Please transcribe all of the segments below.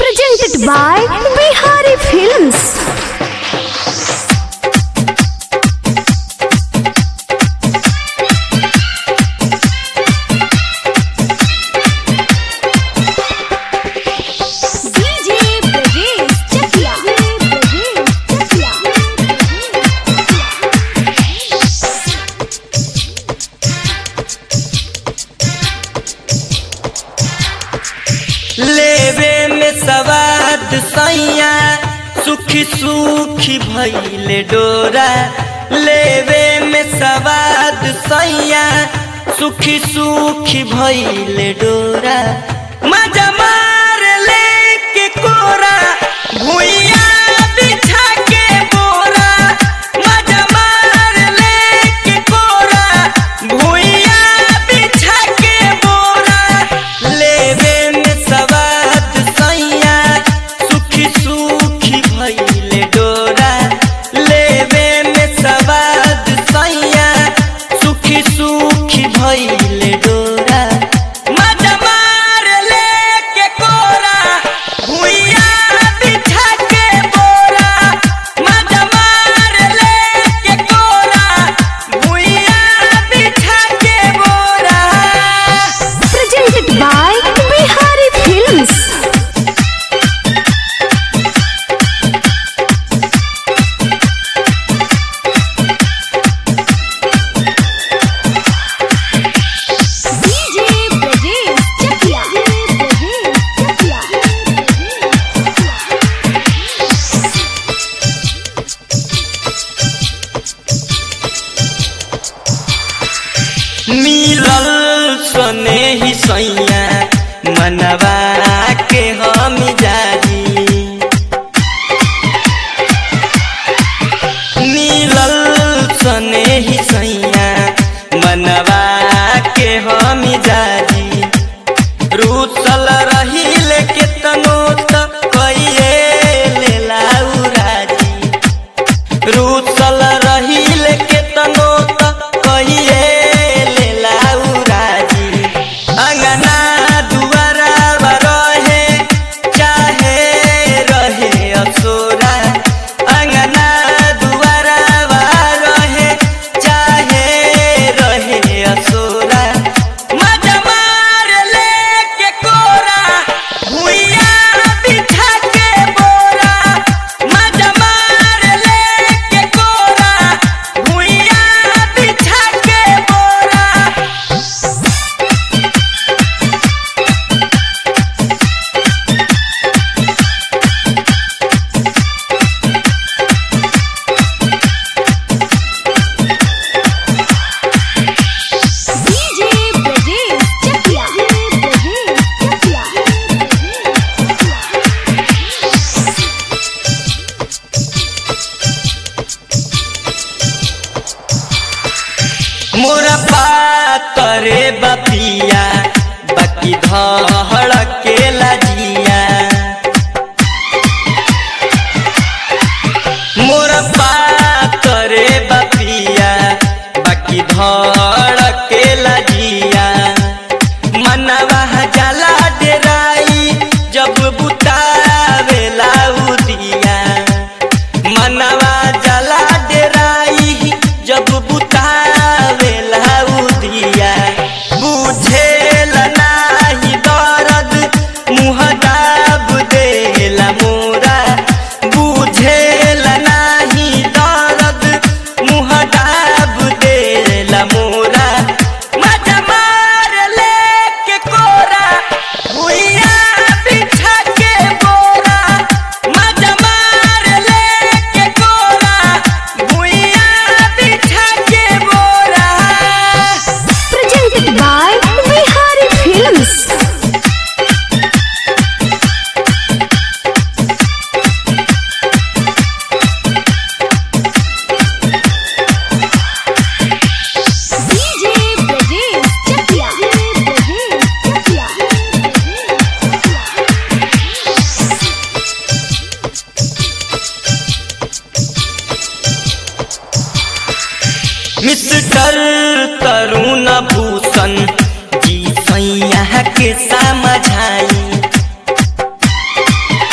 Presented by Bihari Films. DJ Brajesh Chakia. लेवे में सवाद सैया सुखी सुखी भैले डोरा लेवे में सवाद सैया सुखी सुखी भैले डोरा मजा मार ले के कोरा भुइया बिछा के बोरा मजा मार ले के कोरा भुइया बिछा के बोरा लेवे में सवाद सैया सुखी सुखी भैले डोरा लेवे में सवाद सैया सुखी सुखी भैले डोरा मजा मार ले के कोरा भुइया बिछा के बोरा मजा मार ले के कोरा भुइया बिछा के बोरा Presented by Bihari Films. DJ Brajesh Chakia. मिलल सने ही सैया मनवा के हम जारी मिलल सने ही सैया मनवा के हम जारी रूसल रहिल के तनो त कइए लेला उराजी रूसल रहिल के तनो त कहिए लेला उराजी अंगना दुआरा रहे चाहे रहे असोरा अंगना दुआरा रहे चाहे रहे असोरा मजा मार ले के कोरा भुइया बिछा के बोरा मजा मार ले के कोरा भुइया बिछा के बोरा DJ Brajesh Chakia. मोरा पातरे बपिया बाकी धड़ के लजिया मोरा पातरे बपिया बाकी धड़ के लजिया मनवा जाला डेराई जब बुतावेला उदिया मनवा जला डेराई जब बुतावेला उदिया बुझेल नाही दर्द मुँह दाब देला मोरा बुझेल नाही दर्द मुँह दाब देला मोरा मजा मार ले के कोरा भुइया बिछा के बोरा मजा मार ले के कोरा भुइया बिछा के बोरा Presented by Bihari Films. DJ Brajesh Chakia. Mister Tarun Bhushan ji सैया के समझाई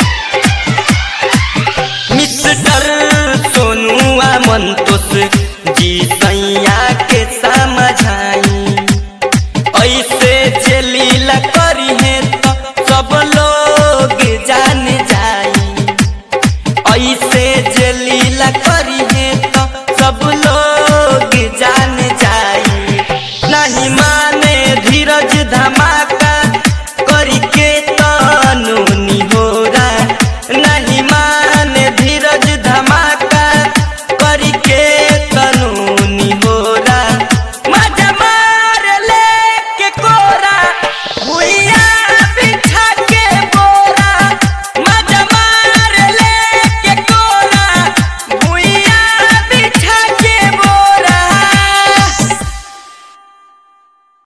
लीला करी है